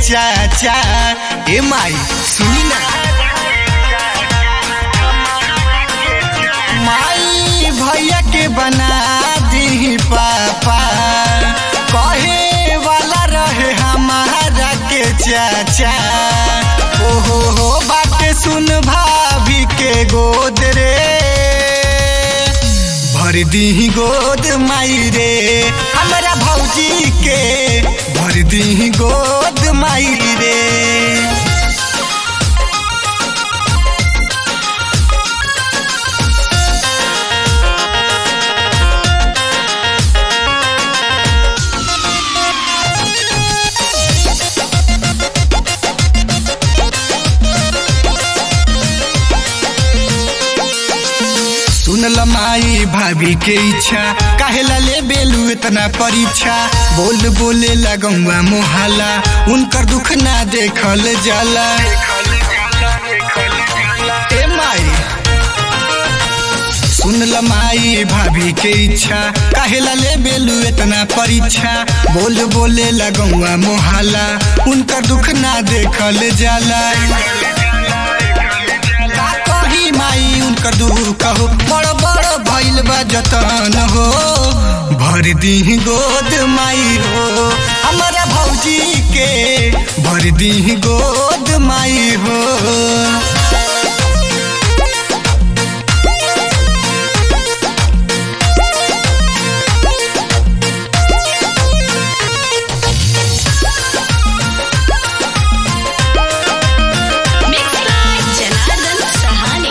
चाचा ए माई सुनी ना माई भैया के बना दी पापा कहे वाला रहे हमारा के चाचा ओहो हो बात सुन भाभी के गोद रे भर दी गोद माई रे हमारा भौजी के भर दी गोद माई रे सुनल माई भाभी के इच्छा काहेला ले बेलू इतना परीक्षा बोल बोले लगौआ मोहाला उनकर दुख ना देखल जाला ए माई सुनल माई भाभी के इच्छा काहेला ले बेलू इतना परीक्षा बोल बोले लगौआ मोहाला उनकर दुख ना देखल जाला का कही माई उनकर दुख हो बड़ बड़ भइल बा जतन हो भर दी गोद माई हो हमारा भौजी के भर दी गोद माई हो Mixed by Janardan Sahani.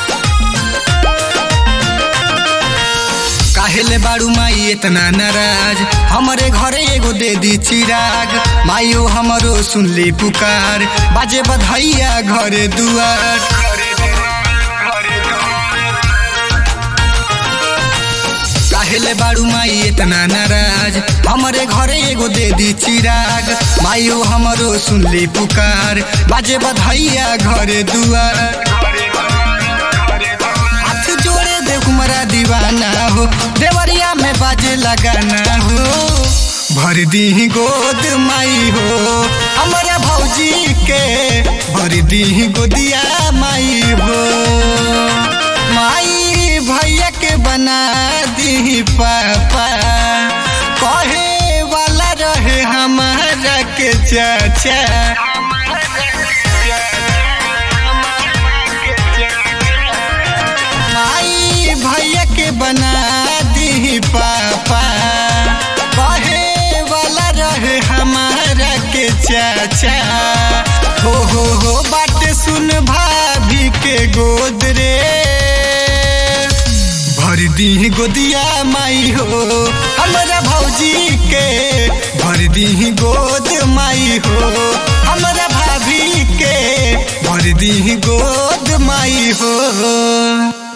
काहेले बाड़ू माई इतना नाराज हमारे घरे एगो दे दी चिराग माइयो हमरो सुनली पुकार बाजे बधैया घरे दुआर काहेले बाड़ू माई इतना नाराज हमारे घरे एगो दे दी चिराग माइयो हमरो सुनली पुकार बाजे बधैया घरे दुआर हाथ जोड़े देख मरा दीवाना हो देवरिया में बाजे लगाना हो भर दी गोद माई हो हमारा भौजी के भर दी गोदिया माई हो माई भैया के बना दी पापा कहे वाला रहे हमारा के चाचा माई भैया के बना दी पापा कहे वाला रहे हमारा के चाचा हो हो हो बात सुन भाभी के गोद रे भर दी गोदिया माई हो हमारा भौजी के भर दी गोद माई हो हमारा भाभी के भर दी गोद माई हो